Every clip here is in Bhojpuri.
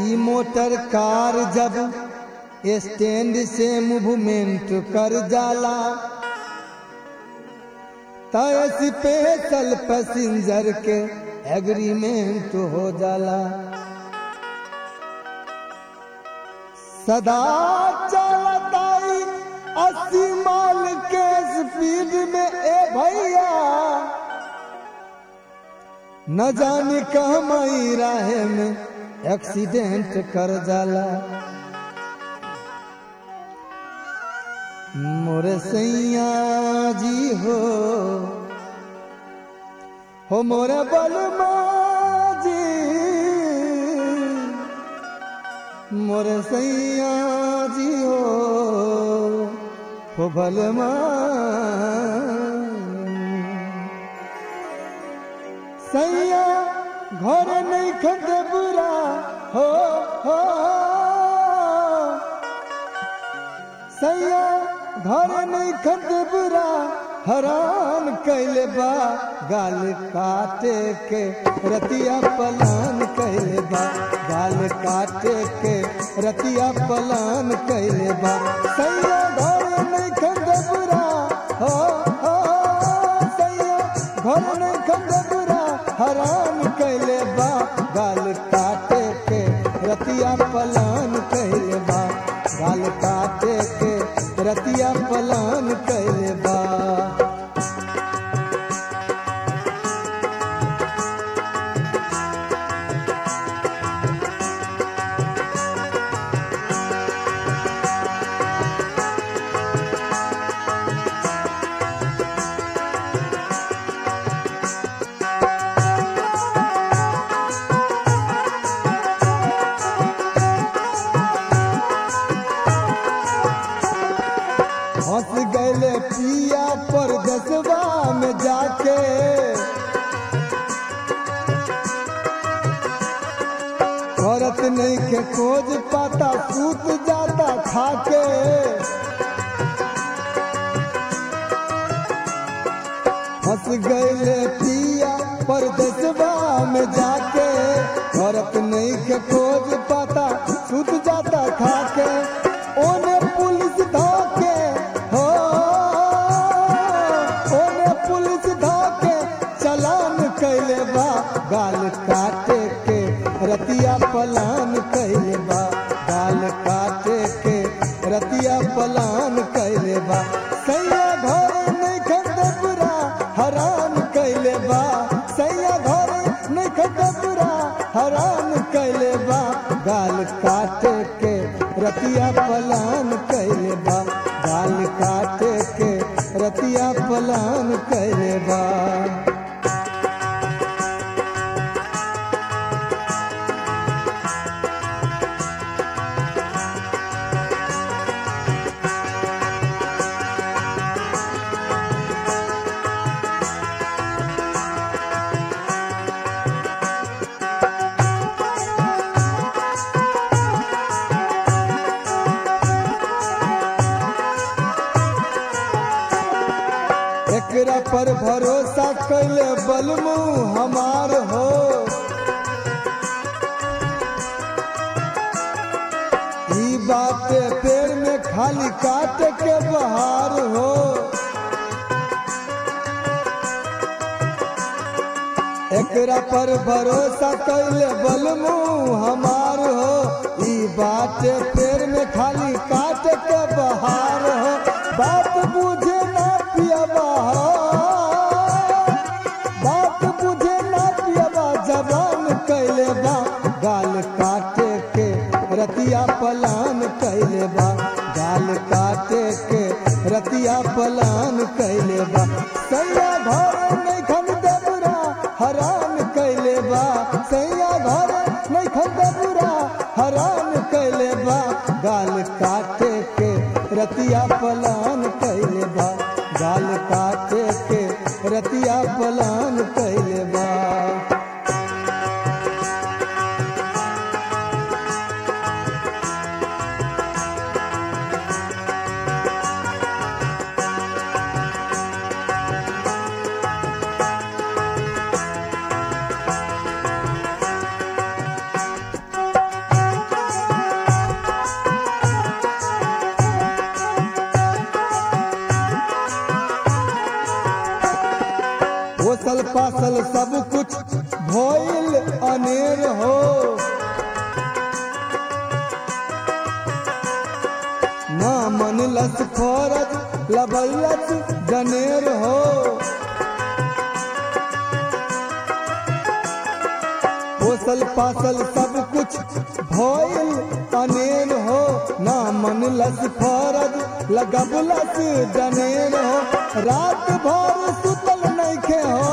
ई मोटर कार जब स्टैंड से मूवमेंट कर जाला तय स्पेशल पैसेंजर के एग्रीमेंट हो जाला सदा चलताई अस्सी माल के स्पीड में ए भैया न जाने कहमई राहे में एक्सीडेंट कर जाला मोरे सैया जी हो हो मोरे बलमा जी मोरे सैया जी हो हो बलमा सैया घर नहीं खंड बुरा हो हो सैया घर नहीं खंड बुरा हरान कैले बा गाल काटे के रतिया पलान कैले बा गाल काटे के रतिया पलान कैले बा सैया घर नहीं खंड बुरा हो हो सैया घर नहीं खंड बुरा हरान कैले बा गाल काटे के रतिया पलान कैले बा गाल काटे के रतिया पलान कैले बा हंस गए पिया पर दसवा में जाके औरत नहीं के खोज पाता सूत जाता खाके हंस गए पिया पर दसवा में जाके औरत नहीं के खोज पाता सूत जाता खाके ओने पुलिस धाके हो ओने पुलिस धाके चलान कैले बा गाल काटे के रतिया पलान कैले बा गाल काटे के रतिया पलान कैले बा सैया घर नहीं खंड बुरा हरान कैले बा सैया घर नहीं खंड बुरा हरान कैले बा गाल काटे के रतिया पलान कैले बा गाल काटे के रतिया पलान कैले बा एकरा पर भरोसा कैले बलमू हमार हो ई बात पेड़ में खाली काट के बहार हो एकरा पर भरोसा कैले बलमू हमार हो ई बात पेड़ में खाली काट के बहार हो बात बुझे ना पियबा बात बुझे ना पियबा जबान कैले बा गाल काटे के रतिया पलान कैले बा गाल काटे के रतिया पलान कैले बा सैया घर नहीं खन बुरा हरान कैले बा सैया घर नहीं खन बुरा हरान कैले बा गाल काटे के रतिया पलान कैले बा गाल काटे के रतिया पलान कैले बा पोसल पासल सब कुछ भइल अनेर हो ना मन लस फरज लबलत जनेर हो पोसल पासल सब कुछ भइल अनेर हो ना मन लस फरज लगबलस जनेर हो रात भर सुतल नइखे हो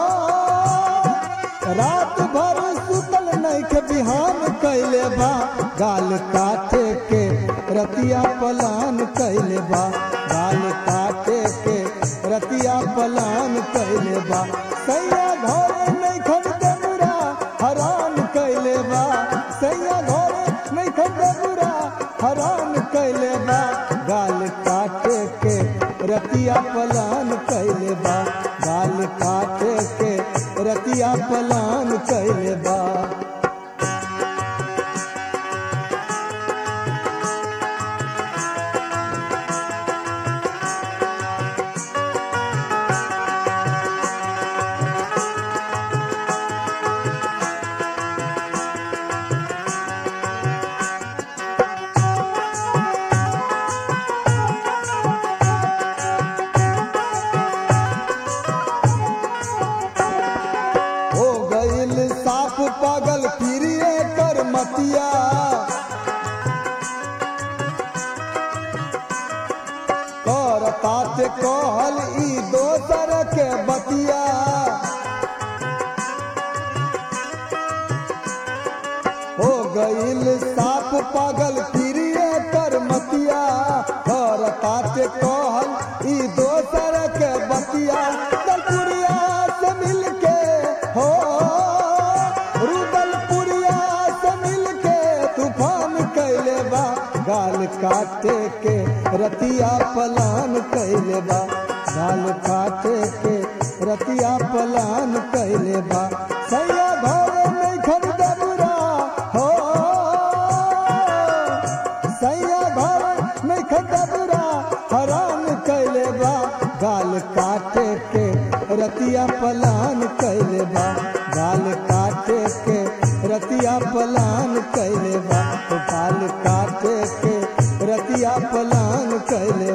रात भर सुतल नइखे बिहान कैले बा गाल काटे के रतिया पलान कैले बा गाल काटे के रतिया पलान कैले बा सैया घरे नइखन देबुरा हरान कैले बा सैया घरे नइखन देबुरा हरान कैले बा गाल काटे के रतिया पलान कैले बा गाल काटे के रतिया पलान कैले बा हो गईल साफ पागल फिरिए कर मतिया कर तात कहल ई दोसर के बतिया हो गईल साफ पागल फिरिए कर मतिया कर तात कहल ई दोसर के बतिया दलपुरिया से मिलके हो रुदलपुरिया से मिलके तूफान कैले बा गाल काटे के रतिया पलान कैले बा गाल काटे के रतिया पलान कैले बा सैया घरे नहीं खरीदा बुरा हो सैया घरे नहीं खरीदा बुरा हरान कैले बा गाल काटे के रतिया पलान कैले बा गाल काटे के रतिया पलान कैले बा गाल काटे के रतिया पलान कैले